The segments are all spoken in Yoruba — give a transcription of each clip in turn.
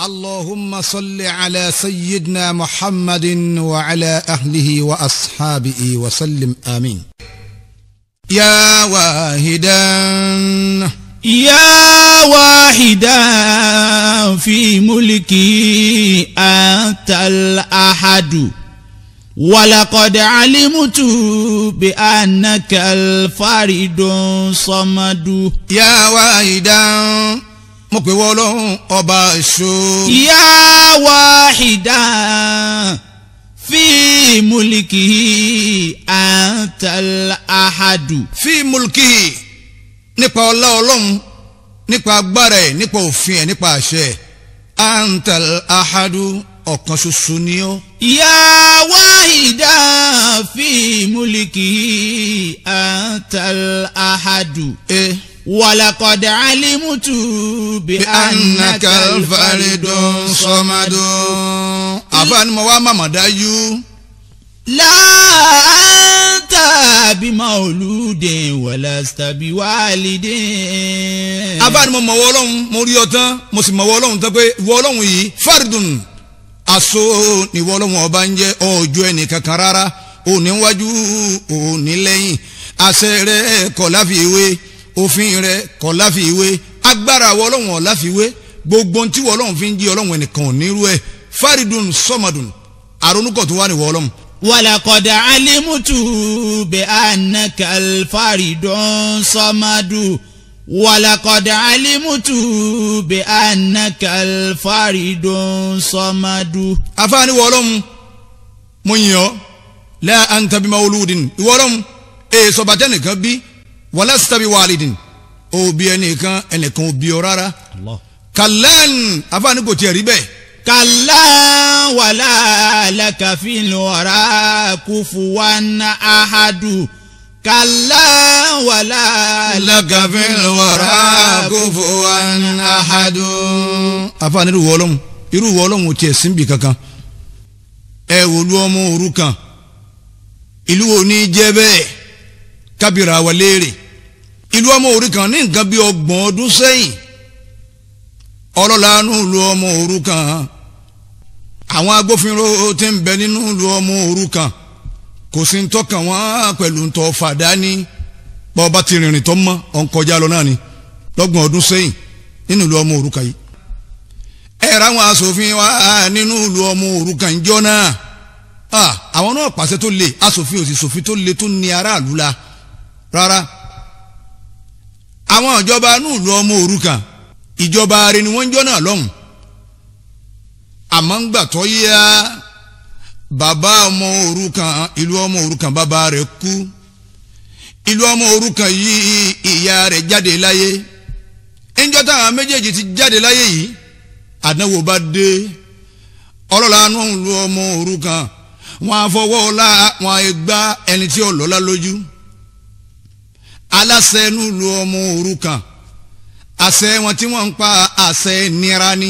اللهم صل على سيدنا محمد وعلى اهله واصحابه وسلم امين يا واحدا يا واحدا في ملكي أنت الأحد ولقد علمت بأنك الفرد الصمد يا واحدا mo pè wọ́ ọlọ́run ọba èso. يا واحدا في ملكه أنت الأحد fi mulki nípa ọlá ọlọ́run nípa agbára ẹ̀ nípa òfin ẹ̀ nípa àṣẹ ẹ̀ antal ahadu ọ̀kan ṣoṣo ni ọ́. يا واحدا في ملكه أنت الأحد ẹ ولقد علمت bí بأنك anaka الفرد alfaridun الصمد sọmadun. àbá ni mo wá màmá dájú. لا أنت بمولود ولست بوالد àbá ni mo mọ̀ wọ́ ọlọ́run mo rí ọ tán mo sì mọ̀ wọ́ ọlọ́run tán pé ìwọ ọlọ́run yìí faridun aṣọ ni ìwọ ọlọ́run ọba ń jẹ́ ọjọ́ ẹnì kankan rárá òní wájú òní lẹ́yìn àṣẹ rẹ kọ̀ láfiwé òfin rẹ kọ̀ láfiwé agbára ìwọ ọlọ́run ọ̀ láfiwé gbogbo ohun tí ìwọ ọlọ́run fi ń jí ọlọ́run ẹnìkan ò nírú ẹ̀ faridun sọmadun àrònúkọ̀ tó wà ní ìwọ ọlọ́run ولقد علمت بأنك الفرد الصمد ولقد علمت بأنك الفرد الصمد afaani wɔlɔm mo nyɔ la anta bi mawuludin wɔlɔm ee sɔbatɛ nìkan bi wala sitabi walidin o bi ẹnìkan ẹnìkan o bi ọ rárá الله kalan afaani kò tiẹ̀ rí bẹ́ẹ̀ كلا ولا لك في الورى كفوا أحد كلا ولا لك في الورى kufuwan ahadu. afaani irú wɔlɔm irú wɔlɔm o tiẹ̀ sinbi kankan ẹ wòlu ọmọ òrukàn ìlú wo ní jẹ́ bẹ́ẹ̀ kábìrà wà léèrè ìlú ọmọ òrukàn ní nǹkan bí ọgbọ̀n ọdún sẹ́yìn ọlọ́lànà ìlú ọmọ òrukàn àwọn agbófinró tí ń bẹ nínú ìlú ọmọ òrukàn kò sí ń tọ́kàn wọ́n pẹ̀lú ń tọ́ fàdání bọ́ọ̀bá ti rìnrìn tó mọ́ ọ̀n kọjá lọ náà ni lọ́gbọ̀n ọdún sẹ́yìn nínú ìlú ọmọ òrukàn yìí ẹ ra àwọn asòfin wa nínú ìlú ọmọ òrukàn ìjọ náà Ah, àwọn náà pàṣẹ tó le asòfin òsì sòfin tó le tó ní aráàlú la rárá àwọn ìjọba inú ìlú ọmọ òrukàn ìjọba rẹ ni wọ́n ń jọ náà lọ́hùn àmọ́ ń gbà tó yá bàbá ọmọ òrukàn ìlú ọmọ òrukàn bàbá rẹ̀ kú ìlú ọmọ òrukàn yìí ìyá rẹ̀ jáde láyé ńjọ́ táwọn méjèèjì ti jáde láyé yìí àdánwò bá dé ọlọ́lànà ìlú ọmọ òrukàn wọn afọwọ́ ọlá wọn gbá ẹni tí ó lọ́lá lójú aláṣẹ nílùú ọmọ òrukàn àṣẹ wọn tí wọ́n ń pa àṣẹ nira ni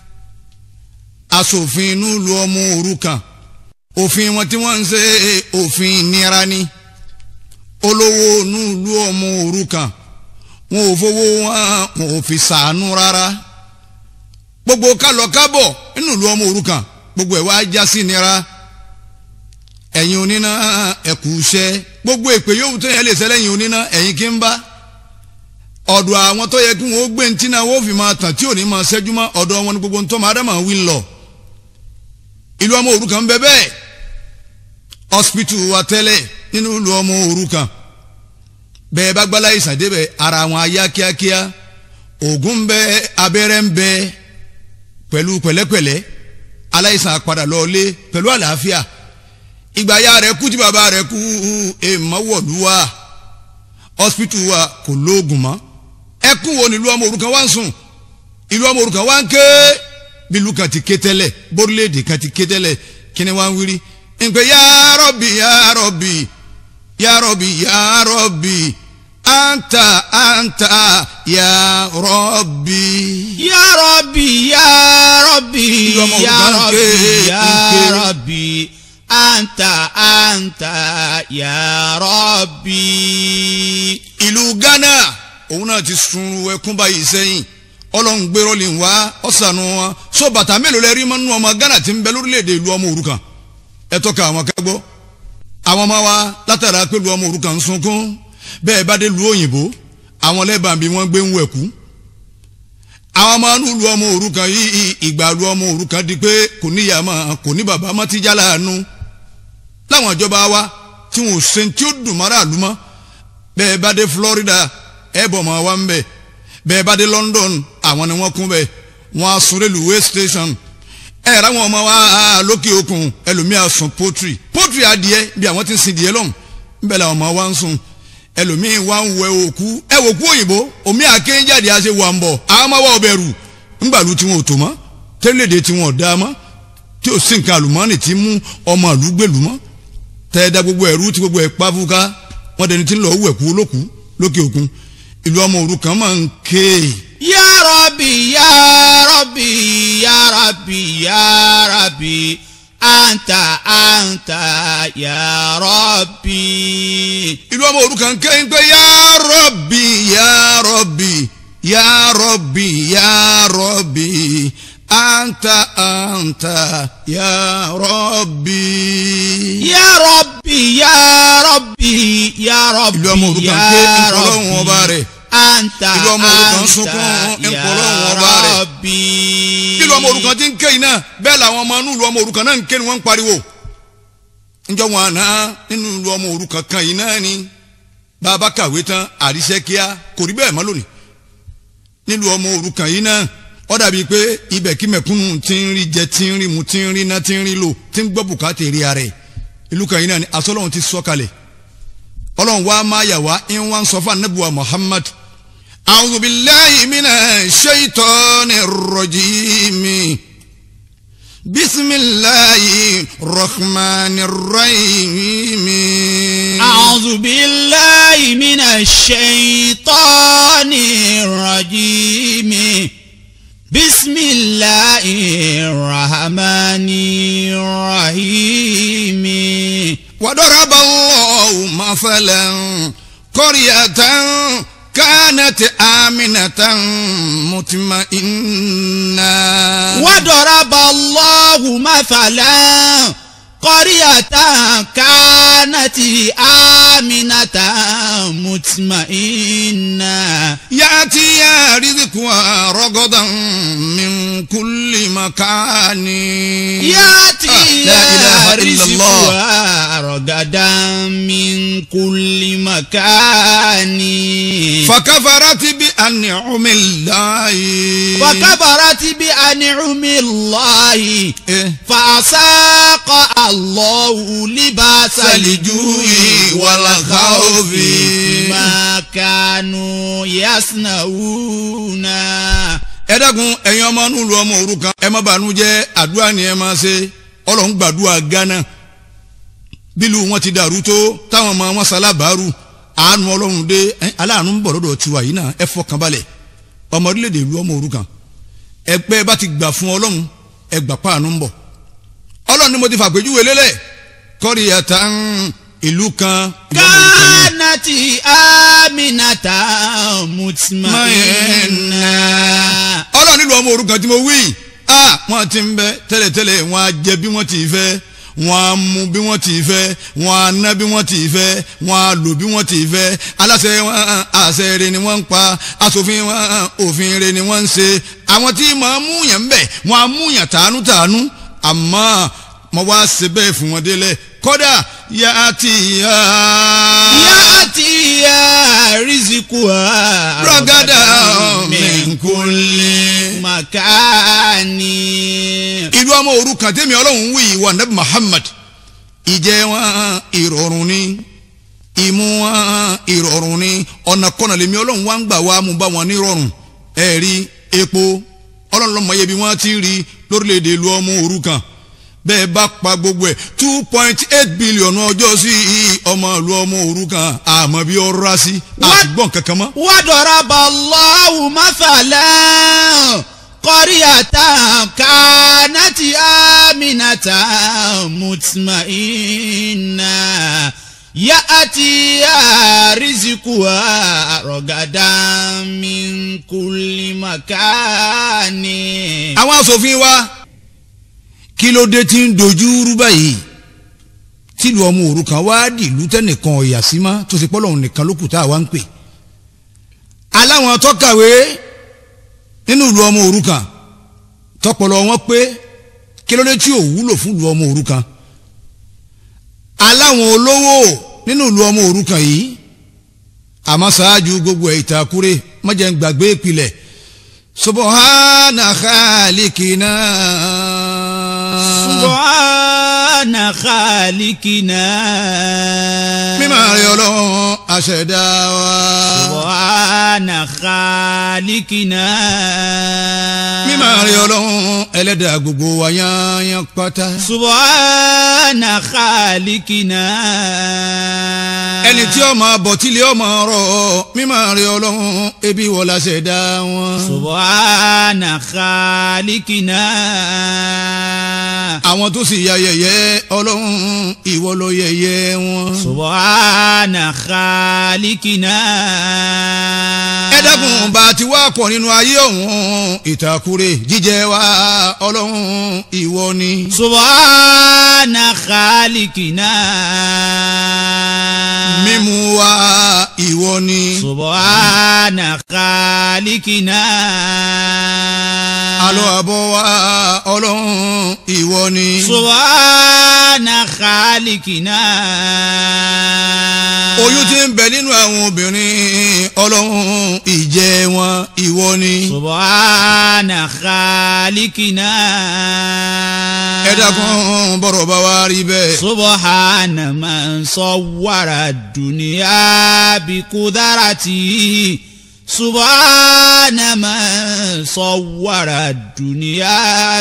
aṣòfin nílùú ọmọ òrukàn òfin wọn tí wọ́n ń ṣe òfin nira ni olówó nílùú ọmọ òrukàn wọn ò fowó wọn wọn ò fi ṣàánú rárá gbogbo kálọ kábọ̀ nínú ìlú ọmọ òrukàn gbogbo ẹ̀ wá já sí nira ẹ̀yin oníná ẹ̀kú iṣẹ́ gbogbo èpè yòówù tó yẹ lè ṣẹlẹ̀ ẹ̀yin oníná ẹ̀yin kí ń bá ọ̀dọ̀ àwọn tó yẹ kí wọ́n gbé ntí náà wọ́n fi máa tàn tí ò ní máa ṣẹ́jú mọ́ ọ̀dọ̀ wọn ni gbogbo ntọ́ máa dámà wí lọ ìlú ọmọ òrukàn ń bẹ bẹ́ẹ̀ hospital wa tẹ́lẹ̀ nínú ìlú ọmọ òrukàn bẹ́ẹ̀ bá gbálá ìsàn débẹ̀ ara wọn á yá kíákíá òògùn ń bẹ abẹ́rẹ́ ń bẹ pẹ̀lú pẹ̀lẹ́pẹ̀lẹ́ aláìsàn padà lọ́ọ́lé pẹ̀lú àlàáfíà ìgbà ya rẹ̀ kú tí bàbá rẹ̀ kú èèmọ̀ wọ̀lú wa hospital wa kò lóògùn mọ́ ẹkún wo ni ìlú ọmọ òrukàn wá ń sùn ìlú ọmọ òrukàn wá ń ké bí ìlú kan ti ké tẹ́lẹ̀ bórílẹ̀èdè kan ti ké tẹ́lẹ̀ kí ni wá ń wírí ìpè ya Rabbi ya Rabbi ya Rabbi ya Rabbi anta anta ya Rabbi. يا ربي يا ربي يوم يا أربعة ربي كي- يا كي- ربي أنت أنت يا ربي ìlú Ghana òun náà ti sun ẹkún báyìí sẹ́yìn ọlọ́run gbérò lè wá ọ̀sánú wọn so bàtà mélòó lẹ rí mọ́nú ọmọ Ghana tí ń bẹ lórílẹ̀‐èdè ìlú ọmọ òrukàn ẹ tọ́ka àwọn kágbọ́ àwọn ọmọ wa látara pé ìlú ọmọ òrukàn ń sunkún bẹ́ẹ̀ bá dé lu òyìnbó àwọn lẹ́bàá bí wọ́n gbé ń wẹ̀kú àwọn ọmọ inú lu ọmọ òrukàn yìí ìgbà lu ọmọ òrukàn di pé kò níyà mọ́ kò ní bàbá mọ́ ti já láàánú láwọn ìjọba wa tí wọn ò ṣe tí ó dùn mọ́ra àlú mọ́ bẹ́ẹ̀ bá dé Florida ẹ bọ̀ mọ́ wa ń bẹ̀ bẹ́ẹ̀ bá dé London àwọn ni wọ́n kún bẹ́ẹ̀ wọ́n á sun railway station ẹ ráwọn ọmọ wa lókè òkun ẹlòmíà sùn poultry poultry adìẹ bí àwọn ti ń sin díẹ̀ lọ́hùn nbẹ làwọn ọmọ wa ń sùn ẹlòmíì wa ń wẹ òkú ẹ wò kú òyìnbó omi àkéjáde àṣẹ wà ń bọ̀ àwọn ọmọ wa ò bẹ̀rù ńgbàlú tí wọn ò tó mọ́ tẹ́lẹ̀dẹ̀ tí wọn ò dá mọ́ tí ò sí nǹkan àlùmọ́ọ́nì tí mú ọmọ ìlú gbèlú mọ́ tẹ́ẹ̀dá gbogbo ẹ̀rú tí gbogbo ẹ̀ pàfùká wọ́n dẹni tí ń lọ wẹ̀kú olókùú lókè òkun ìlú ọmọ òrukàn máa ń ké Ya Rabbi Ya Rabbi Ya Rabbi Ya Rabbi anta anta Ya Rabbi. ìlú ọmọ òrukàn ké ń pé yá rọ́bì yá rọ́bì yá rọ́bì yá rọ́bì anta anta yá rọ́bì. Ya Rabbi Ya Rabbi Ya Rabbi ìlú ọmọ òrukàn ké ń kọ́ lọ́hùn ọba rẹ̀ anta ìlú ọmọ òrukàn sunkún anta ń Ya kọ́ lọ́hùn ọba rẹ̀. Rabbi. ìlú ọmọ òrukàn ti ń ké yìí náà bẹ́ẹ̀ làwọn ọmọ inú ìlú ọmọ òrukàn náà ń ké ni wọ́n ń pariwo. njọ́ wọn àná nínú ìlú ọmọ òrukàn kan yìí náà ni bàbá kàwé tán àríṣẹ́ kíá kò rí bẹ́ẹ̀ mọ́ lónìí. nílùú ọmọ òrukàn yìí náà ó dàbí pé ibẹ̀ kí mẹ̀kúnnù ti ń rí jẹ ti ń rí mu ti ń rí ná ti ń rí lò ti ń gbọ́ bùkátà èrè ara ẹ̀ ìlú kan yìí náà ni asọ́lọ́hún ti sọ kalẹ̀ ọlọ́run wa máa yà wá ń wá ń sọ fún anabuwa Muhammad a'udhu billahi minash shaitanir rajim bisimilahi rahmanir rahim. أعوذ بالله من الشيطان الرجيم بسم الله الرحمن الرحيم وضرب الله مثلا قرية كانت آمنة مطمئنة وضرب الله مثلا قرية كانت آمنة مطمئنة يأتيها رزقها رغدا من كل مكان يأتي لا إله إلا الله رزقها رغدا من كل مكان فكفرت بأنعم الله وكفرت بأنعم الله إيه؟ فأساق الله لباس الجوع والخوف بما كانوا يصنعون ẹ dákun ẹ̀yin ọmọ inú lu ọmọ òrukàn ẹ má bànújẹ́ àdúrà ni ẹ máa ṣe Ọlọ́run gbàdúrà Ghana bílù wọn ti dàrú tó táwọn ọmọ wọn ṣalábàárù àánú Ọlọ́run dé ẹ, aláàánú ń bọ̀ lọ́dọ̀ tiwa yìí náà ẹ fọkàn balẹ̀ ọmọ orílẹ̀-èdè ìlú ọmọ òrukàn ẹgbẹ́ bá ti gbà fún Ọlọ́run ẹ gbà páànù ń bọ̀ Ọlọ́run ni mo ti fàpèjúwe lélẹ̀ kọ́rí ẹ̀ta ìlú kan ìlú ọmọ òrukàn yìí. كانت آمنة مطمئنة ọlọ́run nílùú ọmọ òrukàn tí mo wí a wọ́n ti ń bẹ tẹ́lẹ̀tẹ́lẹ̀ wọ́n á jẹ bí wọ́n ti fẹ́ wọ́n á mu bí wọ́n ti fẹ́ wọ́n á ná bí wọ́n ti fẹ́ wọ́n á lò bí wọ́n ti fẹ́ aláṣẹ wọn àṣẹ rẹ̀ ni wọ́n ń pa aṣòfin wọn òfin rẹ̀ ni wọ́n ń ṣe àwọn tí mọ̀ ń múyàn ń bẹ̀ wọ́n á múyàn tàánú tàánú àmọ́ mo wá ṣe bẹ́ẹ̀ fún wọn délẹ̀ kódà yá ti yá. يأتي رزقها رغدا من كل مكان ìlú ọmọ òrukàn tẹ́mi ọlọ́run wí ìwà nabi muhammad ìjẹ wọn ìrọ̀rùn ni ìmú wọn ìrọ̀rùn ni ọ̀nà kọ́nà lèmi ọlọ́run wá ń gbà wá mú bá wọn nírọ̀rùn ẹ̀rí epo ọlọ́run lọ́mọ yẹ bí wọ́n ti rí lórílẹ̀‐èdè ìlú ọmọ òrukàn bẹ́ẹ̀ bá pa gbogbo ẹ̀ two point eight billion ọjọ́ sí ọmọ ìlú ọmọ òrukàn àmọ́ bí ó rà sí àtìgbọ́n kankan mọ́. وضرب الله مثلا قرية كانت آمنة مطمئنة يأتي رزقها رغدا من كل مكان àwọn asòfin wa kí ló dé tí ń dojú rú báyìí tìlú ọmọ òrukàn wá dìlú tẹnìkan ọ̀yà sí mọ́ tó ti pọ́lọ́hún nìkan ló kù tá a wá ń pè aláwọn tọ́kàwé nínú ìlú ọmọ òrukàn tọpọlọ wọn pé kí ló dé tí ò wúlò fún ìlú ọmọ òrukàn aláwọn olówó nínú ìlú ọmọ òrukàn yìí àmọ́ ṣáájú gbogbo ẹ̀ ìtàkùrẹ́ mọ́jẹ̀ ń gbàgbé ìpìlẹ̀ subhana khalikina. سبحان خالقنا mímọ́ rẹ̀ ọlọ́run àṣẹ̀dá wa. سبحان خالقنا mímọ́ rẹ̀ ọlọ́run ẹlẹ́dàá gbogbo wa yányán pátá. سبحان خالقنا ẹni tí ọmọ bọ̀tílé ọmọ rọ̀ mímọ́ rẹ̀ ọlọ́run ebi wọ́n la ṣẹ̀dá wọn. سبحان خالقنا àwọn tó sì ya yẹ̀yẹ́ ọlọ́run ìwọ ló yẹ̀yẹ́ wọn. سبحان خالقنا ẹ dákun bá a ti wá pọ̀ nínú ayé ọ̀hún ìtàkùrẹ́ jíjẹ wa ọlọ́run ìwọ ni. سبحان خالقنا mímú wa ìwọ ni. سبحان خالقنا àlọ́ àbọ̀ wa ọlọ́run ìwọ ni. سبحان خالقنا oyún tí ń bẹ nínú àwọn obìnrin ọlọ́run ìjẹ wọn ìwọ ni. سبحان خالقنا ẹ dákun bọ̀rọ̀ bá wa rí bẹ́ẹ̀. سبحان من صور الدنيا بقدرته سبحان من صور الدنيا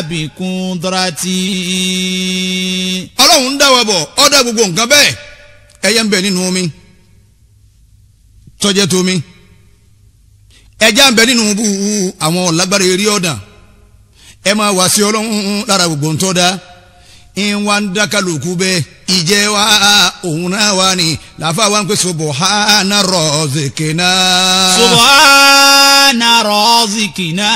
بقدرته ọlọ́run ń dá wa bọ̀ ọ́ dá gbogbo nǹkan bẹ́ẹ̀ ẹyẹ ń bẹ nínú omi tọ́jẹ́ tómi ẹja ń bẹ nínú bú àwọn lágbára eré ọ̀dàn ẹ máa wá sí ọlọ́run lára gbogbo ń tọ́ da ìwà ń dá kálukú bẹ́ẹ̀ ìjẹ́ wa òun náà wà ní làáfà wa ń pè subhana razikina. سبحان رازقنا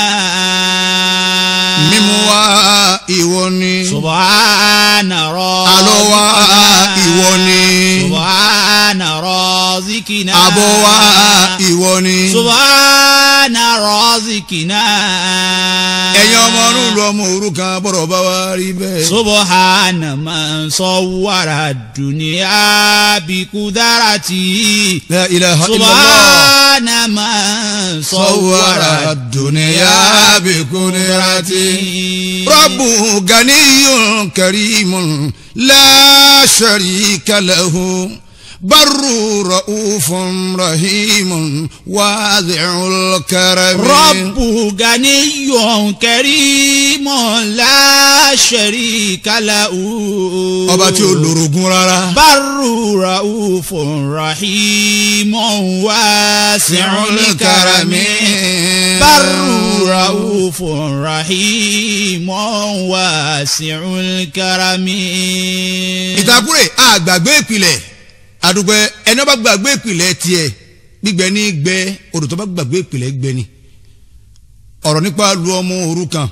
mímú wa ìwọ ni سبحان àlọ́ wa ìwọ رازقنا ni سبحان رازقنا àbọ̀ wa ìwọ ni. سبحان رازقنا ẹ̀yin ọmọ ọdún ọmọ òrukàn bọ̀rọ̀ bá wa rí bẹ́ẹ̀. سبحان من صور الدنيا بقدرته la ilaha illallah. سبحان من صور صور الدنيا بقدرته رب غني كريم لا شريك له بر رؤوف رحيم واذع الكرم رب غني كريم لا شريك له ọba tí ó lórogún rárá. بر رؤوف رحيم واسع الكرم بر رؤوف رحيم واسع الكرم ìtàkùrẹ̀ àgbàgbé ìpìlẹ̀ àdùgbò ẹni ọba gbàgbé ìpìlẹ̀ tiẹ̀ gbígbẹ ní gbẹ odò tó bá gbàgbé ìpìlẹ̀ gbẹ ni ọ̀rọ̀ nípa lu ọmọ òrukàn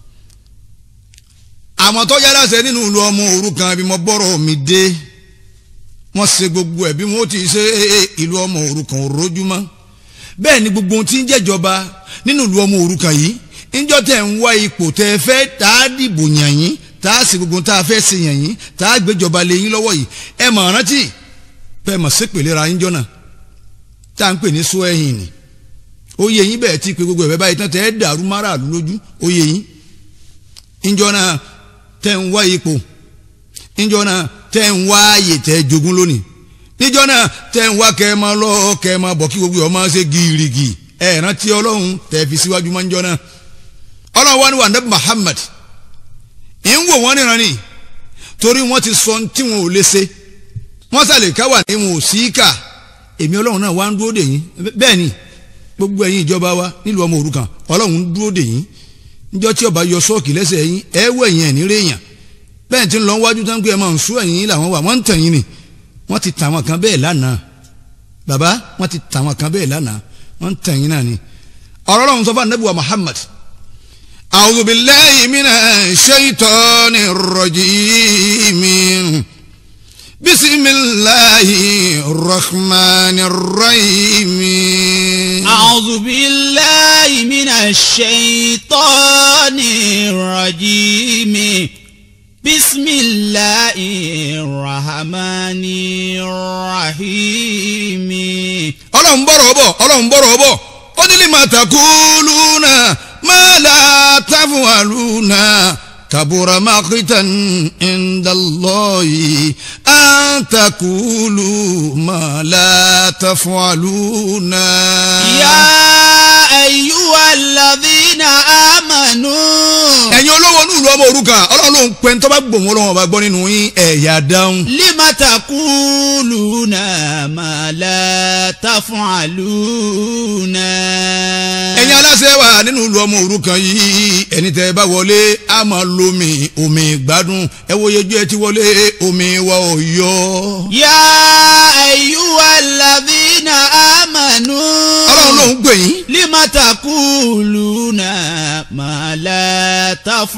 àwọn tó yára ṣe nínú lu ọmọ òrukàn bí mo bọ́rọ̀ mi dé wọ́n ṣe gbogbo ẹ̀ bí wọ́n ti ṣe ìlú ọmọ òrukàn òrójúmọ́ bẹ́ẹ̀ ni gbogbo ohun tí ń jẹ́jọba nínú ìlú ọmọ òrukàn yìí ńjọ́ tẹ̀ ń wá ipò tẹ́ fẹ́ tá a dìbò yàn yín tá a sì gbogbo tá a fẹ́ ṣe yàn yín tá a gbéjọba lé yín lọ́wọ́ yìí ẹ mọ̀ rántí bẹ́ẹ̀ mọ̀ sépèlè ra yín jọ́nà tá à ń pè ní sọ ẹ̀yìn ni ó yẹ yín bẹ́ẹ̀ tí pé gbogbo ẹ̀ báyìí tán tẹ́ ẹ dàrú máràlú lójú ó yẹ yín ńjọ́ náà tẹ́ ń wá ipò ńjọ́ náà tẹ́ ń wá ààyè tẹ́ jogún lónìí níjọ́ náà tẹ́ ń wá kẹ́ ẹ máa lọ kẹ́ ẹ máa bọ̀ kí gbogbo ẹ̀ máa ṣe gírígì ẹ̀ rántí ọlọ́run tẹ́ fi síwájú máa ń jọ́ náà ọlọ́run wá ní wàndé Muhammad ń wò wọ́n níran ni torí wọ́n ti sọ tí wọn ò lè ṣe wọ́n sàlẹ̀ ká wà ní wọn ò sí kà èmi ọlọ́run náà wá ń dúró dè yín bẹ́ẹ̀ ni gbogbo ẹ̀yin ìjọba wa nílùú ọmọ òrukàn ọlọ́run ń dúró dè yín níjọ́ tí ọba yọ sọ́ọ̀kì lẹ́sẹ̀ yín ẹ wọ ẹ̀yìn ẹ̀ ní réèyàn bẹ́ẹ̀ tí ń lọ wájú tán pé ẹ máa ń sú ẹ̀yìn làwọn wà wọ́n ń tàn yín ni wọ́n ti tàwọn kan bẹ́ẹ̀ lánàá bàbá wọ́n ti tàwọn kan bẹ́ẹ̀ lánàá wọ́n ń tẹ̀yìn náà ni ọ̀rọ̀ ọlọ́run sọ fún anabi wa muhammad a'udhu billahi minash shaitani rrajim bisimilahi rahmani rahim. أعوذ بالله من الشيطان الرجيم بسم الله الرحمن الرحيم ọlọ́run bọ̀rọ̀ bọ̀ ọlọ́run bọ̀rọ̀ bọ̀ ó ní lè máa taquluna ma la taf'aluna kabura maqtan inda Allahi an taqulu ma la taf'aluna. يا أيها الذين آمنوا ẹ̀yin olówó inú ìlú ọmọ òrukàn ọlọ́run ló ń pẹ́ ń tọ́ bá gbòmù ọlọ́run ọba gbọ́ nínú yín ẹ̀yà dáhùn. لم تقولون ما لا تفعلون ẹ̀yin aláṣẹ wa nínú ìlú ọmọ òrukàn yìí ẹni tẹ́ ẹ bá wọlé a máa lomi omi gbádùn ẹ wo yejú ẹ ti wọlé omi wa ò yọ. يا أيها الذين آمنوا ọlọ́run ló ń gbè yín. لم تقولون ما لا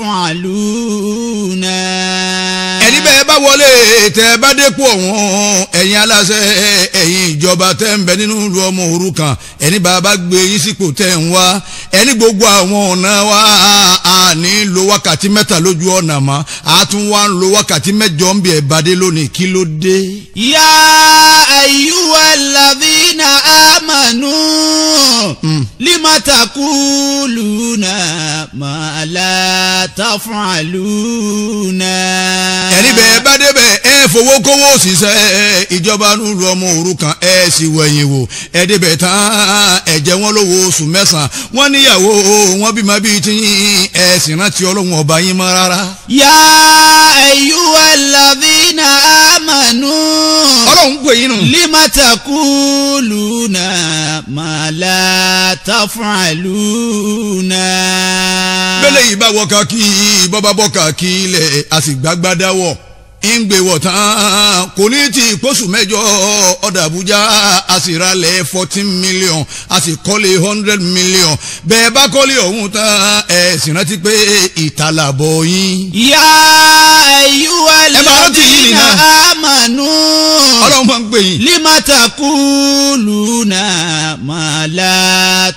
تفعلون ẹni bẹ́ẹ̀ bá wọlé tẹ́ ẹ bá dépò ọ̀hún ẹ̀yin aláṣẹ ẹ̀yin ìjọba tẹ́ ń bẹ nínú ìlú ọmọ òrukàn ẹni bàbá gbé yín sípò tẹ́ ń wá ẹni gbogbo àwọn ọ̀nà wa a ní lo wákàtí mẹ́ta lójú ọ̀nà mọ́ a tún wá ń lo wákàtí mẹ́jọ ń bí ẹ̀ bàdé lónìí kí ló dé. يا أيها الذين آمنوا لم تقولون ما لا تفعلون ẹni bẹ́ẹ̀ bá débẹ̀ ẹ fowó kówó òṣìṣẹ́ ìjọba nílùú ọmọ òrukàn ẹ sì wẹ̀yìn wò ẹ débẹ̀ tán ẹ jẹ wọ́n lówó oṣù mẹ́sàn-án wọ́n níyàwó wọ́n bímọ bíi tí ẹ sì rántí ọlọ́run ọba yín mọ́ rárá. يا أيها الذين آمنوا ọlọ́run pè yín nù. لم تقولون ما لا تفعلون bẹ́lẹ̀ yìí bá wọ kàkí bọ́bá bọ́ kàkí ilẹ̀ a sì gbàgbádá wọ̀ ń gbé wọ̀ tán kò ní ti pósù mẹ́jọ ọ̀dà Àbújá a sì ralẹ̀ fourteen million a sì kọ́lé hundred million bẹ́ẹ̀ bá kọ́lé ọ̀hún tán ẹ̀ sì rántí pé ìtàlàbọ̀ yín. يا أيها ẹ máa rántí yìí الذين nìyẹn. آمنوا ọlọ́run máa ń pè yín. لم تقولون ما لا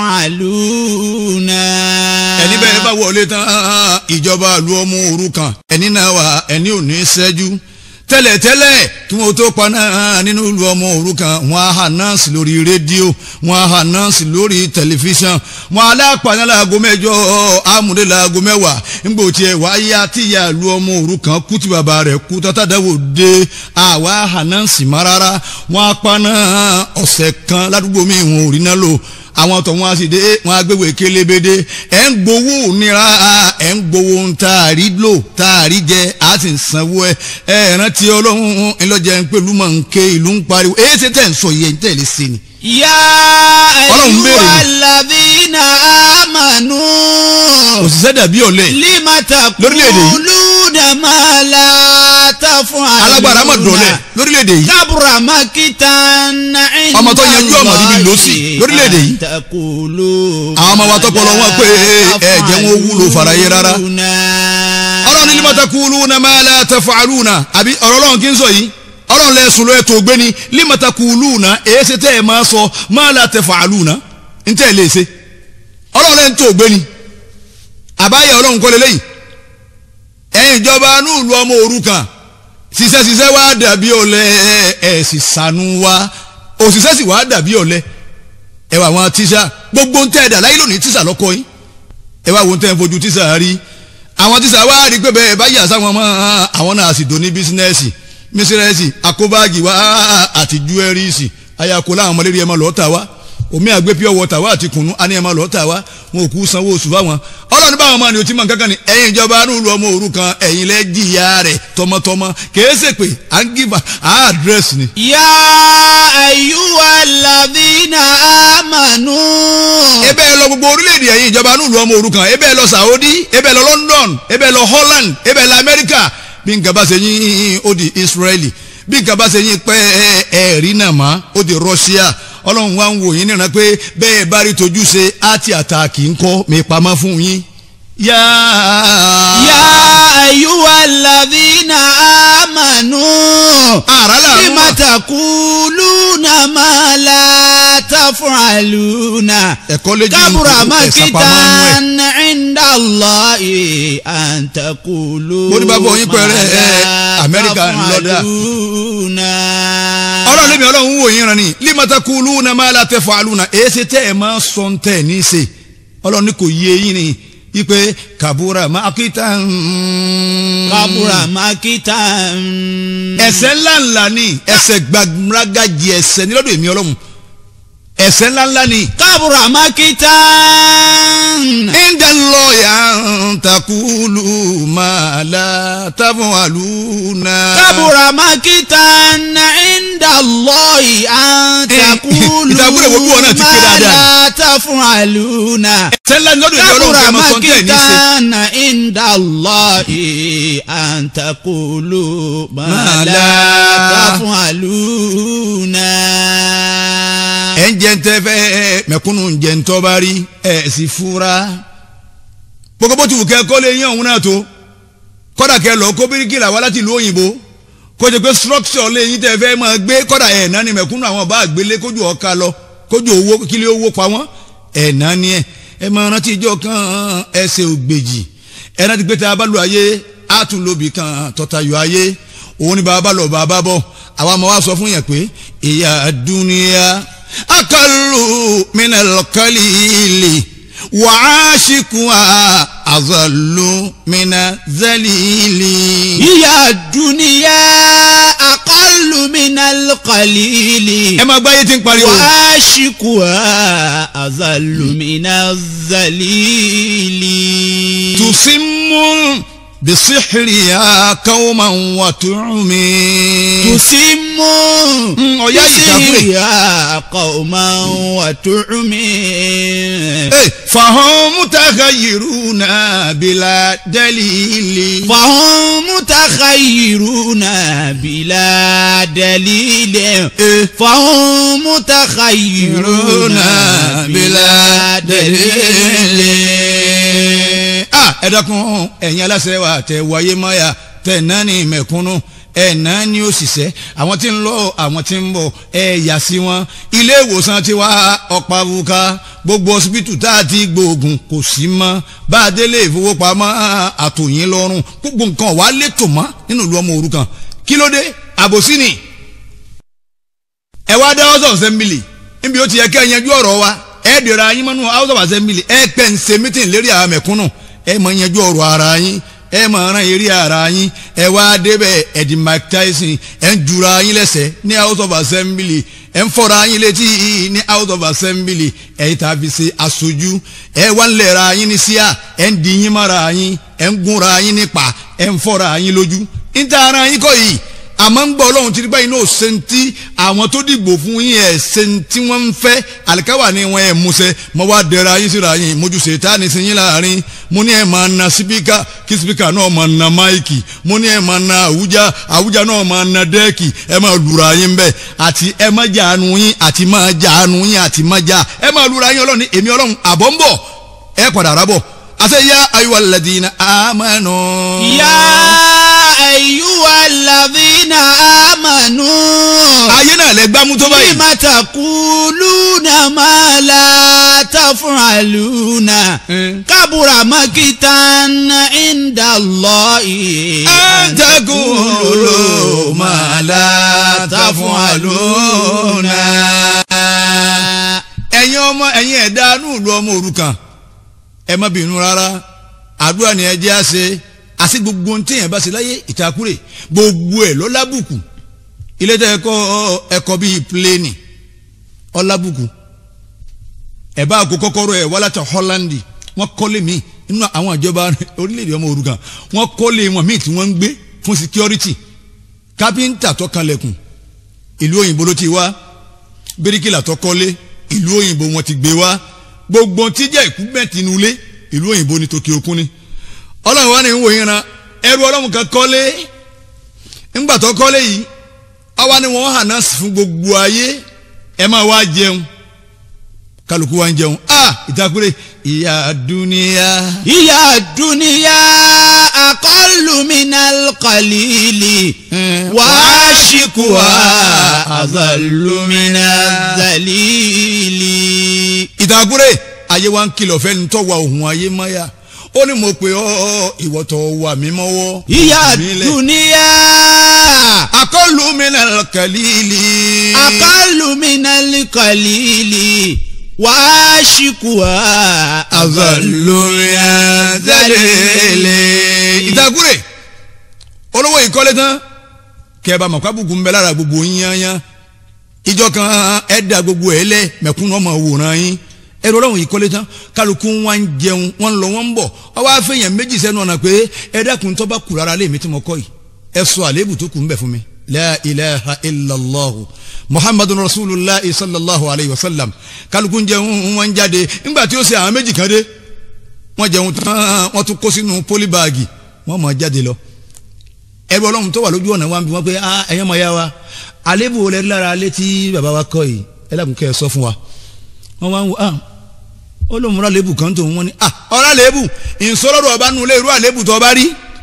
تفعلون ẹni bẹ́ẹ̀ bá wọlé tán ìjọba ìlú ọmọ òrukàn ẹni náà wà ẹni ò ní ṣẹ́jú tẹ́lẹ̀tẹ́lẹ̀ kí wọ́n tó paná nínú ìlú ọmọ òrukàn wọ́n á hà nọ́ọ̀sì lórí rédíò wọ́n á hà nọ́ọ̀sì lórí tẹlifíṣàn wọ́n alápàná láago mẹ́jọ amúdé láago mẹ́wàá ńgbò tiẹ̀ wáyé àtìyà ìlú ọmọ òrukàn kú tí bàbá rẹ̀ kú tátàdáwò dé àwa hà nọ́ọ̀sì má rárá wọ́n á paná ọ̀sẹ̀ kan ládùúgbò mi ìwọ̀n ò rí náà lò àwọn tó wọn sì dé wọn agbéwò kélébédé ẹ ń gbowó nira ẹ ń gbowó ń taari lò taari jẹ a sì ń sanwó ẹ ẹ rántí ọlọ́run ńlọjẹ ń pẹ̀lú mọ̀ ń ké ìlú ń pariwo èyí ṣe tẹ̀ ń sọ yẹn tẹ̀ lé sí ni. يا Ọlọ́run béèrè أيها ni. الذين آمنوا òṣìṣẹ́ dàbí ọ̀lẹ لم Lórílẹ̀-èdè yìí. تقولون ما لا تفعلون alágbára mọ̀ dọ̀lẹ̀ lórílẹ̀‐èdè yìí كبر مقتا عند Ọmọ tó yanjú ọmọ níbi الله lòsì lórílẹ̀-èdè yìí. أن تقولوا Àwọn ọmọ wa tọpọlọ wọn pé ẹ jẹ́ wọn wúlò fàlàyé rárá. ọlọ́run ní limata kuluna ma la taf'aluna àbí ọ̀rọ̀ ọlọ́run kí n sọ yìí ọlọ́run lẹ́sùn ló ètò ògbéni limata kuluna èyí ṣe tẹ́ ẹ máa sọ ma la taf'aluna ń tẹ́ ẹ lè ṣe ọlọ́run lẹ́yìn tó ògbéni àbáyé ọlọ́run kọ́lé lẹ́yìn ẹ̀yin ìjọba núùlù ọmọ òrukàn ṣiṣẹ́ ṣiṣẹ́ wá dàbí ọ̀lẹ ẹ̀ sì sànú wa òṣìṣẹ́ sì wá dàbí ọ̀lẹ ẹ wà àwọn tíṣà gbogbo ń tẹ́ ẹ̀dà láyé lónìí tíṣà lọ́kọ́ yín ẹ wá wo ń tẹ́ ẹ fojú tíṣà rí àwọn tíṣà wá rí pé bẹ́ẹ̀ bá yà sáwọn ọmọ àwọn náà sì dòní bísínẹ́sì mísírẹ́sì àkóbáàgì wá àti júwẹ́rìsì ayako láwọn ọmọdé rí ẹ máa lọ́ọ́ tà wá omi àgbẹ̀ pure water wá àti kùnú á ní ẹ máa lọ́ọ́ tà wá wọn ò kú sanwó oṣù fáwọn ọlọ́run báwọn máa ní o ti mọ̀ kankan ni ẹ̀yin ìjọba arúgbó ọmọ òrukàn ẹ̀yin lẹ́ jìyà rẹ̀ tọmọtọmọ kèé ṣèpè à ń gífà à àdírẹ́sì ni. يا أيها الذين آمنوا ebe ẹ lọ gbogbo orílẹ̀-èdè ẹ̀yin ìjọba nílùú ọmọ òrukàn ebe ẹ lọ Saudi ebe ẹ lọ London ebe ẹ lọ Holland ebe ẹ lọ America bí nǹkan bá ṣe yín ó di Israeli bí nǹkan bá ṣe yín pẹ́ ẹ̀rí náà mọ́ ó di Russia ọlọ́run wa ń wò yín níran pé bẹ́ẹ̀ bá rí tojú ṣe àti àtàkì ń kọ́ mi pamọ́ fún yín. yá. يا أيها الذين آمنوا àrà لم làwọn تقولون ما لا تفعلون ẹ̀kọ́ lójú كبر ẹ̀sà pamọ́ nú ẹ̀. مقتا عند الله أن تقولوا Mo ní bàbá yín pẹ̀rẹ́, ما ẹ, لا Amẹ́ríkà ń lọ dà. تفعلون ọlọ́run lèmi ọlọ́run ń wò yín ran ni limata kuluna ma la tafaluna èsì tẹ́ ẹ̀ máa sọ ń tẹ̀ ní í ṣe ọlọ́run ní kò yé yín ni ipe kabura makita كبر مقتا ẹ̀ṣẹ̀ ńláńlá ni ẹ̀ṣẹ̀ gbàgbàgàjì ẹ̀ṣẹ̀ ní lọ́dọ̀ èmi ọlọ́run ẹ̀ṣẹ̀ ńláńlá ni. كبر مقتا inda lọ́ọ̀yà takulu ma la tafaluna. كبر مقتا عند الله أن تقولوا ìtàkùrẹ̀ wo bí wọn náà ti ké ما dáadáa. لا تفعلون ẹ̀ṣẹ̀ ńlá ni lọ́dọ̀ èmi ọlọ́run كبر kẹ́ ẹ máa sọ ń tẹ̀ ní í ṣe. مقتا عند الله أن تقولوا ما ما لا لا تفعلون ẹ ń jẹ ń tẹ fẹ mẹ̀kúnnù ń jẹ ń tọ́ bá rí ẹ sì fura gbogbo bó ti wù kẹ́ kọ́ lé yín ọ̀hún náà tó kọ́dà kẹ́ lọ kó bíríkìlà wá láti ìlú òyìnbó kó jẹ pé structure lé yín tẹ́ fẹ́ máa gbé kọ́dà ẹ̀ náà ni mẹ̀kúnnù àwọn ọba àgbélé kójú ọ̀ka lọ kójú owó kílé owó pa wọ́n ẹ̀ náà ni ẹ̀ ẹ máa rántí ìjọ kan ẹsẹ̀ ògbèjì ẹ rántí pé tá a bá lu ayé á tún lóbi kan tọ́tayọ̀ ayé òun ni bàbá lọ bàbá bọ̀ àwa máa wá sọ fún yẹn pé ìyá dúníyà akalu minal kalili wàásìkùá azalu mina zalili. هي الدنيا أقل من القليل ẹ máa gbáyé tí ń pariwo. وعاشقها أذل من الذليل tusimu bisihiriya kawma wa tuumi. تسم Mm, ọ̀yá ìtàkùrẹ̀. تسيرها قوما وتعمي Eh, fahum mutaghayyiruna bila dalili. فهم متخيرون بلا دليل Eh, فهم متخيرون بلا دليل ah ẹ dákun ẹ̀yin aláṣẹ wa tẹ wáyé mọ́yà tẹ náà ní mẹ̀kúnnù ẹ náà ní òṣìṣẹ́ àwọn tí ń lọ àwọn tí ń bọ̀ ẹ yà sí wọn ilé ìwòsàn ti wá ọ̀pá buka gbogbo ọsibítù tá a ti gbóògùn kò sí mọ́ bá a délé ìfowópamọ́ àtòyìn lọ́rùn gbogbo nǹkan wà létò mọ́ nínú ìlú ọmọ òrukàn kí ló dé àbòsí ni ẹ wá dá house of assembly níbi ó ti yẹ kẹ́ ẹ yanjú ọ̀rọ̀ wa ẹ dèrò ayín mọ́nú house of assembly ẹ pẹ́ ń ṣe meeting lérí àwọn mẹ̀kúnnù ẹ mọ̀ yanjú ọ̀rọ̀ ara yín ẹ mọ̀ ran eré ara yín ẹ wá débẹ̀ ẹ̀dì Mike Tyson ẹ ń jura yín lẹ́sẹ̀ ní house of assembly ẹ ń fọ́ra yín létí ní house of assembly ẹ̀yin tá a fi ṣe aṣojú ẹ wá ń lẹ̀ra yín ní síà ẹ ń di yín mọ́ra yín ẹ ń gúnra yín nípa ẹ ń fọ́ra yín lójú níta ara yín kọ́ yìí àmọ́ ń gbọ́ ọlọ́run ti rí báyìí náà ṣe ń tí àwọn tó dìgbò fún yín ẹ̀ ṣe ń tí wọ́n ń fẹ́ àlìkáwà ni wọ́n ẹ̀ múṣẹ́ mo wá dẹ̀ra yín síra yín mojú ṣètá ní sí yín láàrin mo ní ẹ̀ máa na sípíkà kí sípíkà náà máa na máìkì mo ní ẹ̀ máa na àwùjá àwùjá náà máa na dẹ́ẹ̀kì ẹ̀ máa lura yín bẹ́ẹ̀ àti ẹ̀ máa jàánu yín àti máa jàánu yín àti máa jà ẹ̀ máa lura yín ọlọ́run èmi ọlọ́run àbọ̀ ń bọ̀ ẹ̀ padà rábọ̀ àṣẹ yá ayuwa ladina amanu. يا أيها الذين آمنوا ayé náà lẹ gbámú tó báyìí. لم تقولون ما لا تفعلون Mm. كبر مقتا عند الله أن تقولوا ما لا تفعلون. ẹ̀yin ọmọ ẹ̀yin ẹ̀dá núùlù ọmọ òrukàn ẹ má bínú rárá àdúrà ni ẹ jẹ́ àṣẹ àti gbogbo ohun téèyàn bá ṣe láyé ìtakùrẹ̀ gbogbo ẹ̀ ló lábùkù ilé tẹ́ ẹ̀kọ́ ẹ̀kọ́ bíi pléènì ọlábùkù ẹ̀ bá kó kọ́kọ́rọ́ ẹ̀ wá láti Holland wọ́n kọ́lé mi nínú àwọn ìjọba orílẹ̀-èdè ọmọ òrukàn wọ́n kọ́lé wọn míì tí wọ́n ń gbé fún security kápẹ́ńtà tó kanlẹ̀kùn ìlú òyìnbó ló ti wá bíríkìlà tó kọ́lé ìlú òyìnbó wọn ti gbé wá gbogbo tí jẹ́ ìkúbẹ̀tì inú ilé ìlú òyìnbó ní tòkè òkun ni ọlọ́run wa ni ń wò yín ran ẹrú ọlọ́run kan kọ́lé ńgbà tó kọ́lé yìí àwa ni wọ́n hàn náà sí fún gbogbo ayé ẹ máa wá jẹun kálukú wa ń jẹun ah ìtakùrẹ́ ìyá dúníyà. ìyá dúníyà aqallu minal qalili wàásìkùwà azallu minaz zalili. ìtakùrẹ́ ayé wa ń kìlọ̀ fẹ́ni tó wa òun ayé máyà ó ní mo pè ọ́ ìwọ tó wà mí mọ́wọ́. ìyá Mílẹ̀. dúníyà aqallu minal qalili. aqallu minal qalili wàásìkùwà azallu minaz zalili. ìtakùrẹ́ olówó ìkọ́lé tán kẹba mọ̀kábùkù ń bẹ lára gbogbo yín yányán ìjọ kan ẹ̀dá gbogbo ẹ̀ lẹ̀ mẹ̀kúnnù ọmọ wòran yín ẹ̀rọ ọlọ́run ìkọ́lé tán kálukú wọn ń jẹun wọn ń lọ wọn ń bọ̀ ọwọ́ afẹ́yàn méjì sẹ́nu ọ̀nà pé ẹ̀dákun tó bá kù rárá lé mi tí mo kọ́ yìí ẹ sọ àléébù tó kù ń bẹ fún mi. la ilaha illallah muhammadu rasulillah sallallahu alayhi wa sallam kálukú ń jẹun wọn ń jáde ńgbà tí ó ṣe àwọn méjì kan dé wọ́n jẹun tán wọ́n tún kó sínú pólíbáàgì wọ́n mọ̀ jáde lọ ẹrú ọlọ́run tó wà lójú ọ̀nà wa ń bi wọ́n pé ah ẹ̀yàn máa yá wa àlébù olè lára alé tí bàbá wa kọ́ yìí ẹ lákùn kẹ́ ẹ sọ fún wa wọ́n wá ń wò ah ó lóun rà lébù kan tó wọ́n ní ah ọ̀rá lébù ìsọlọ́dọ̀ ọba nulẹ̀ irú àlébù tó ọba rí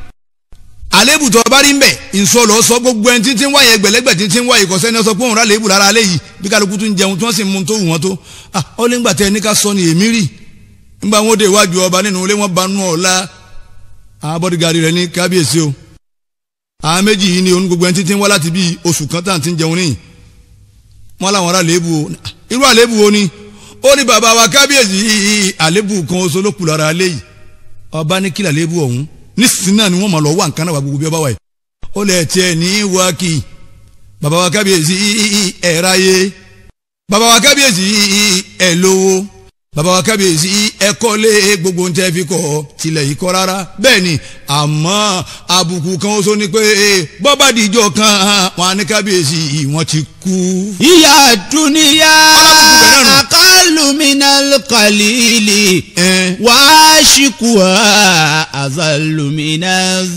àlébù tó ọba rí ń bẹ̀ ìsọlọ́ sọ gbogbo ẹni títí ń wáyé ẹgbẹ̀lẹ́gbẹ̀ títí ń wáyé ìkọ̀sẹ́ ni ó sọ pé òun rà lébù lára alé yìí bí kálukú tún jẹun tí wọ́n sì mú tó wù wọ́n tó ah ó lé ńgbà tẹ ẹni ká sọ ni èmi rí ńgbà wọn dé iwájú ọba nínú ilé wọn banú ọ̀la àwọn bọ́dígàrí rẹ̀ ní kábíyèsí o àwọn méjì yìí ni òun gbogbo ẹni títí ń wá láti bíi oṣù kan tá à ń ti ń jẹun níyìn wọn làwọn ará àléébù o irú àléébù o ni ó ní bàbá wa kábíyèsí yìí àléébù kan oṣù ló kù lára alẹ́ yìí ọba ní kílà àléébù ọ̀hún nísìnyí náà ni wọ́n mọ̀ lọ wá nǹkan náà wà gbogbo bí ọba wà yìí ó lẹ̀ tiẹ̀ ní wákì bàbá wa kábíyèsí ẹ̀ ráyé bàbá wa kábíyèsí ẹ̀ lówó bàbá wa kábíyèsí ẹ kọ́lé gbogbo ń tẹ́ fi kọ́ tilẹ̀ yìí kọ́ rárá bẹ́ẹ̀ ni àmọ́ àbùkù kan ó sọ ni pé bọ́bá dìjọ́ kan wọn á ní kábíyèsí wọn ti kú. ìyá dúníyà Alábùkù bẹ̀ náà nù. aqallu minal qalili Ẹn, wàásìkùwà azallu minaz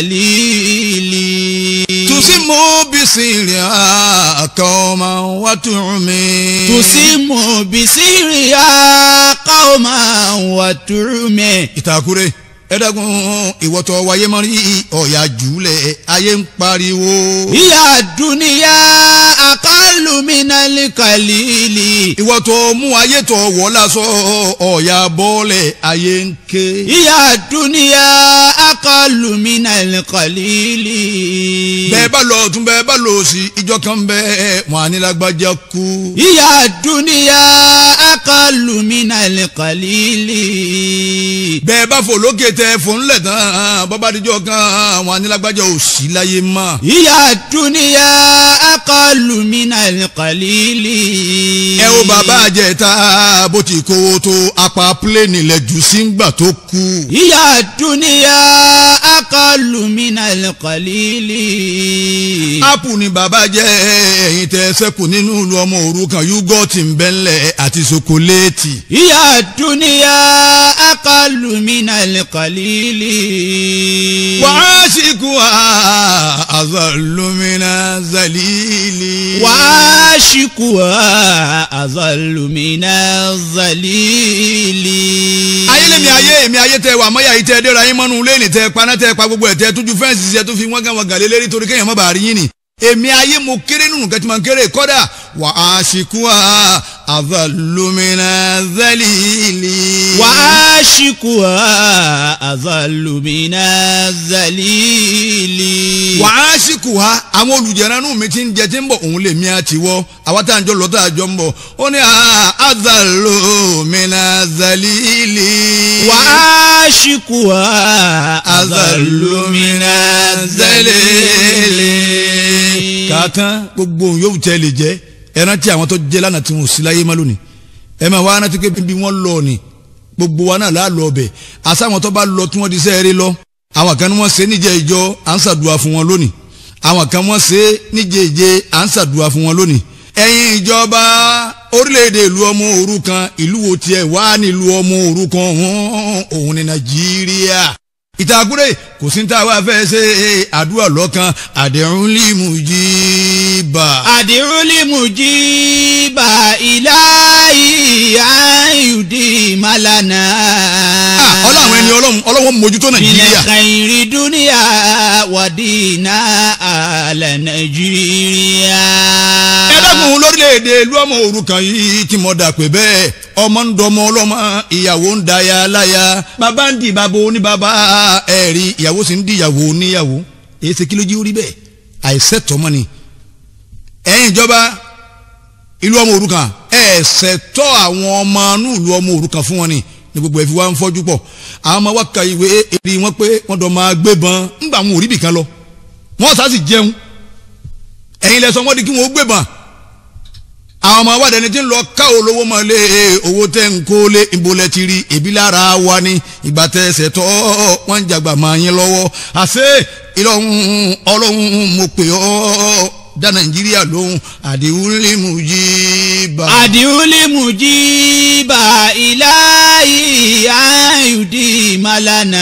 zalili. tusimu bisiri akọọma watumi. tusimu bisiriya qawma wa turme. ìtàkùrẹ́ ẹ̀ẹ́dẹ́gun ìwọ́tọ̀ wáyé mọ́rí ọ̀yà jùlẹ̀ ayé ń pariwo. ìyá dúníyà aqallu minal qalili. ìwọ́tọ̀ mú ayé tọ̀ wọ́ lásọ ọ̀yà bọ́ọ̀lẹ̀ ayé ń ké. ìyá dúníyà aqallu minal qalili. bẹ́ẹ̀ bá lọ tún bẹ́ẹ̀ bá lọ sí ìjọ kan bẹ́ẹ̀ wọn á ní lágbájá kú. ìyá dúníyà aqallu minal qalili. bẹ́ẹ̀ bá fò lókè tẹ fò ńlẹ̀ tán bọ́bá díjọ́ kan wọn á ní lágbájá ò sí láyé mọ́. ìyá dúníyà aqallu minal qalili. ẹ wo bàbá àjẹta bó ti kówó tó apá pílẹ̀nì lẹ̀ jù sí ńgbà tó kú. ìyá dúníyà aqallu minal qalili. ápù ni bàbá jẹ́ ẹ̀yin tẹ sẹ́kù nínú ìlú ọmọ òrukàn yúgọ́ọ̀tì ń bẹ́ńlẹ̀ àti ṣokoléètì. ìyá dúníyà aqallu minal qalili. wàásìkò àzàlùmínà zàlílì. wàásìkùwà azallu minaz zalili. ayé lèmi ayé èmi ayé tẹ wà mọ́yà yìí tẹ dẹ́ra yín mọ́nú lẹ́nì tẹ paná tẹ pa gbogbo ẹ̀ tẹ tójú fẹ́ǹsì ṣe tó fi wọ́n gàn wọ́n gàlẹ́ lérí torí kéèyàn má bàa rí yín ni. èmi ayé mo kéré nínú kẹ́tí máa ń kéré kọ́dà wàásìkò àzàlùmínà zàlílì. wàásìkùwà azallu minaz zalili. wàásìkò wa àwọn olùjẹranú mi ti ń jẹ tí ń bọ̀ òun lè mi àti wọ́ àwa tá à ń jọ lọ́tà àjọ ń bọ̀ ó ní àzàlùmínà zàlílì. wàásìkùwà azallu minaz zalili. kàtán gbogbo ohun yóò tẹ́ lè jẹ́ ẹran tí àwọn tó jẹ́ lánàá tí wọn ò sí láyé má lónìí ẹ máa wá rántí pé bí wọ́n lọ ni gbogbo wa náà láà lọ ọbẹ̀ àsáwọn tó bá lọ tí wọ́n di sẹ́ẹ̀rẹ́ lọ àwọn kan ní wọ́n ṣe níjẹ́ ìjọ à ń ṣàdúrà fún wọn lónìí àwọn kan wọ́n ṣe níjẹ́ ìjẹ à ń ṣàdúrà fún wọn lónìí ẹ̀yin ìjọba orílẹ̀-èdè ìlú ọmọ òrukàn ìlú wo tiẹ̀ wá nílùú ọmọ òrukàn òun ní nàìjíríà ìtàkùrẹ́ kò sí ní tá a wá fẹ́ ṣe àdúrà lọ́kàn àdéhùn límù jí bá. àdìrúlì mujiba ilahi ayudi malana. ọlọ́run ẹni ọlọ́run ọlọ́run mójútó nàìjíríà. Bìlẹ̀ kàìrì dúníà wàdínà àlẹ́ Nàìjíríà. ẹ dákun lórílẹ̀‐èdè ìlú ọmọ òrukàn yìí tí mo dà pé bẹ́ẹ̀ ọmọ ń dọmọ ọlọ́mọ ìyàwó ń da ya láya bàbá ń di bàbá oníbàbá ẹ̀rí ìyàwó sì ń di ìyàwó oníyàwó èyí ṣe kí ló jí orí bẹ́ẹ̀ àìsẹ̀tọ́ mọ́ ni ẹ̀yin ìjọba ìlú ọmọ òrukàn ẹ̀ẹ́sẹ̀ tọ́ àwọn ọmọ inú ìlú ọmọ òrukàn fún wọn ni ní gbogbo ẹ̀ fi wá ń fọ́jú pọ̀ àwọn ọmọ wa ka ìwé èrè wọn pé wọ́n dọ̀ máa gbébọn ńgbà wọn ò rí bìkan lọ wọ́n sá sì jẹun ẹ̀yin lẹ sọ wọ́n di kí wọ́n gbébọn àwọn ọmọ wa dẹni tí ń lọ ká olówó mọ lé owó tẹ ń kó lé ìbolẹ̀ ti rí ebi lára wa ni ìgbà tẹ ẹsẹ̀ tọ́ wọ́n ń jàgbà máa yín lọ́wọ́ àṣé ìlọrun ọlọ́run mo pè ọ́ dá nàìjíríà lóhùn àdìwúlé mujiba. àdìrúlì mujiba ilahi ayudi malana.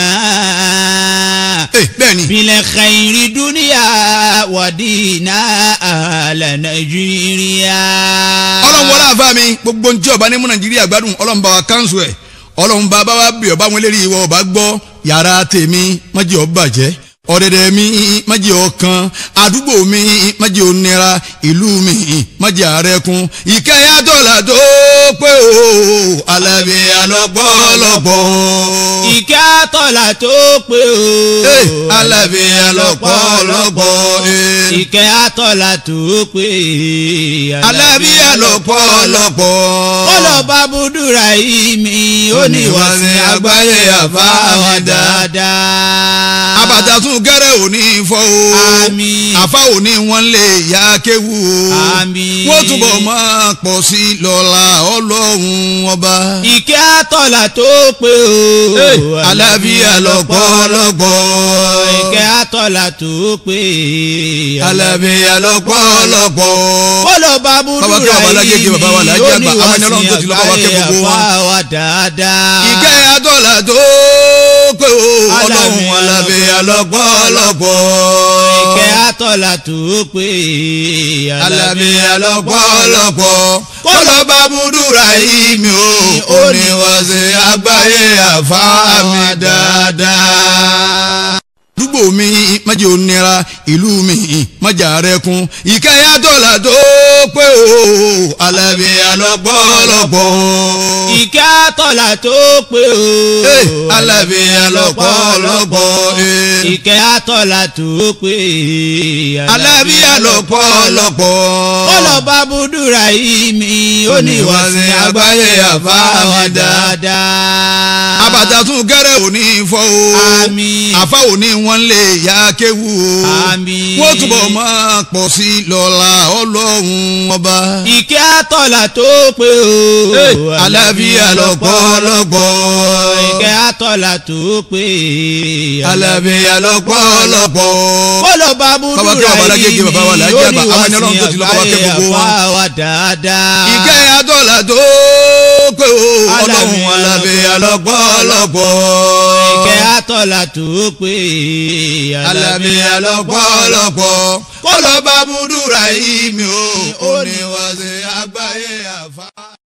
ẹ bẹ́ẹ̀ ni Bìlẹ̀ kàìrì dúníà wàdínà àlẹ́ Nàìjíríà. ọlọ́run wọlé àfa mi gbogbo ntí ọba ní mú nàìjíríà gbádùn ọlọ́run bá wa kánṣu ẹ̀ ọlọ́run bá bá wa bí ọba wọn lérí ìwọ ọba gbọ́ yàrá tèmi májì ọ bàjẹ́ ọ̀dẹ̀dẹ̀ mi májì ọkàn àdúgbò mi májì onira ìlú mi májì àrẹ́kún ìkẹyà dọ́là tó pé o alábí alọ́pọ̀lọpọ̀ ìkẹ́ àtọ̀là tó pé o. Eh, alábí alọ́pọ̀lọpọ̀ eh. ìkẹ́ àtọ̀là tó pé. alábí alọ́pọ̀lọpọ̀ kọlọba budura yìí mi ó ní wá sí àgbáyé àbá wa dáadáa. àbàtà tún gẹ́rẹ́ òní fọ́ o Àmín. àfa òní wọn lè ya kéwu o Àmín. wọ́n túbọ̀ máa pọ̀ sí i lọ́la ọlọ́run ọba. ìkẹ́ àtọ̀là tó pé o. alábíà lọ́pọ̀lọpọ̀ ìkẹ́ àtọ̀là tó pé. alábíà lọ́pọ̀lọpọ̀. kọlọba Bàbá kí budura bàbá lágége, yìí mi bàbá wa lájẹ́ ó àgbà, ní àwọn wá ẹni sí Ọlọ́run tó ti lọ bá wa kẹ́ àgbáyé gbogbo wọn. àbá wa dáadáa. ìkẹ́ àdọ́là tó pé o ọlọ́run alábíà lọ́pọ̀lọpọ̀. ìkẹ́ àtọ̀là tó pé. alábíà lọ́pọ̀lọpọ̀. kọlọ́ba búdúrà yìí mi ò ó ní wọ́n ṣe àgbáyé àfáàmì dáadáa. àdúgbò mi májè onira ìlú mi májà rẹkun ìkẹyà dọ́là tó pé o alábíà lọ́pọ̀lọpọ̀. ìkẹ́ àtọ̀là tó pé o. Eh, alábíà lọ́pọ̀lọpọ̀. eh. ìkẹ́ àtọ̀là tó pé. alábíà lọ́pọ̀lọpọ̀. kọlọba budura yìí mi ó ní wá sí àgbáyé àbá wa dáadáa. àbàtà tún gẹ́rẹ́ òní fọ́ o Àmín. àfa òní wọn lè ya kéwu o Àmín. wọ́n túbọ̀ máa pọ̀ sí i lọ́la ọlọ́run ọba. ìkẹ́ àtọ̀là tó pé o. alábíà lọ́pọ̀lọpọ̀. ìkẹ́ àtọ̀là tó pé. alábíà lọ́pọ̀lọpọ̀. kọlọba Bàbá kí budura bàbá lágége, yìí mi bàbá wa lájẹ́ ó àgbà, ní àwọn wá ẹni sí Ọlọ́run tó ti lọ bá wa kẹ́ àgbáyé gbogbo wọn. àbá wa dáadáa. ìkẹ́ àdọ́là tó pé o ọlọ́run alábíà lọ́pọ̀lọpọ̀. ìkẹ́ àtọ̀là tó pé. alábíà lọ́pọ̀lọpọ̀. kọ́lọ́ bá múdúrà yìí mi ò ó ní wọ́n ṣe àgbáyé àfa.